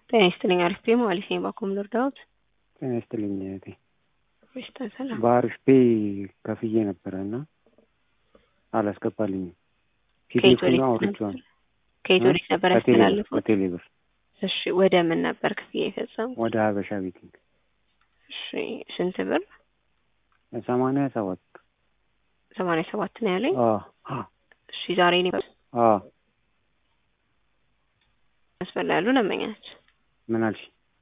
ጤና ይስጥልኝ። አሪፍ ፔ ማለት ነው። ባኮም ልርዳዎት? ጤና ይስጥልኝ እህቴ። በሽታ ሰላም። በአሪፍ ፔ ከፍዬ ነበረ እና አላስገባልኝም። ከየት ፒዲኤፍ ወዴት ነው ነበር? አውርቼዋለሁ። ከየት ወዴት ነበር ከቴሌብር ያስተላለፉት? ከቴሌብር እሺ፣ ወደ ምን ነበር ክፍያ የፈጸሙት? ወደ ሀበሻ ቤቲንግ እሺ፣ ስንት ብር? ሰማንያ ሰባት ሰማንያ ሰባት ነው ያለኝ። አዎ አዎ እሺ፣ ዛሬ ነው አዎ መስፈር ያሉ ለመኛች ምን አልሽ?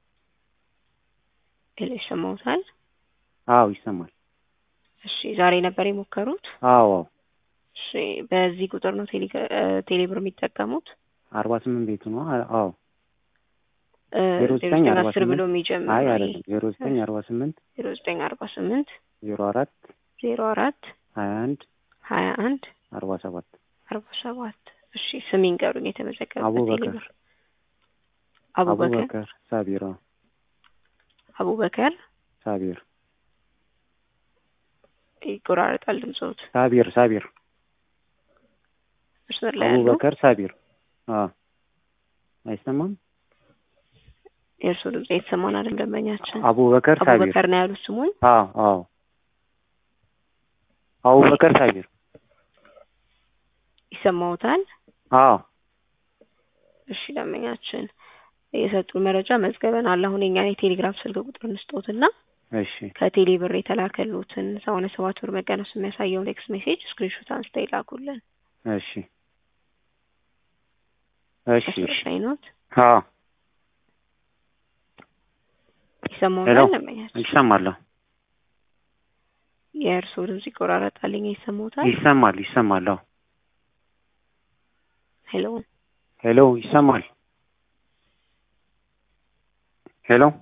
ሌላ ይሰማውታል። አዎ ይሰማል። እሺ፣ ዛሬ ነበር የሞከሩት? አዎ አዎ እሺ፣ በዚህ ቁጥር ነው ቴሌ ቴሌብር የሚጠቀሙት? አርባ ስምንት ቤቱ ነው። አ- አዎ እ ዜሮ ዘጠኝ ዘጠኝ አርባ አስር ብሎ ስምንት የሚጀምር አይ ነው ይሄ። አይደለም ዜሮ ዘጠኝ አርባ ስምንት ዜሮ ዘጠኝ አርባ ስምንት ዜሮ አራት ዜሮ አራት ሀያ አንድ ሀያ አንድ አርባ ሰባት አርባ ሰባት እሺ ስም ይንገሩኝ የተመዘገበበት አቡበከር ቴሌብር አቡበከር አቡበከር ሳቢር አዎ አቡበከር ሳቢር ይቆራረጣል ድምፅዎት ሳቢር ሳቢር መስመር ላይ ያሉ አቡበከር ሳቢር አዎ አይሰማም የእርስዎ ድምፅ የተሰማን አይደል ደንበኛችን አቡበከር ሳቢር አቡበከር ነው ያሉት ስሙን አዎ አዎ አቡበከር ሳቢር ይሰማዎታል አዎ እሺ ደንበኛችን የሰጡን መረጃ መዝገበናል አሁን የኛን የቴሌግራም ስልክ ቁጥር እንስጦትና እሺ ከቴሌ ብር የተላከሉትን ሰማንያ ሰባት ብር መቀነሱ የሚያሳየውን ቴክስት ሜሴጅ ስክሪንሾት አንስተው ይላኩልን እሺ እሺ መስመር እሺ ላይ ኖት አዎ ይሰማዎታል ሄሎ ደንበኛችን ይሰማል የእርስዎ ድምፅ ይቆራረጣልኝ ይሰማዎታል ይሰማል ይሰማል አዎ ሄሎ ሄሎ ይሰማል ሄሎ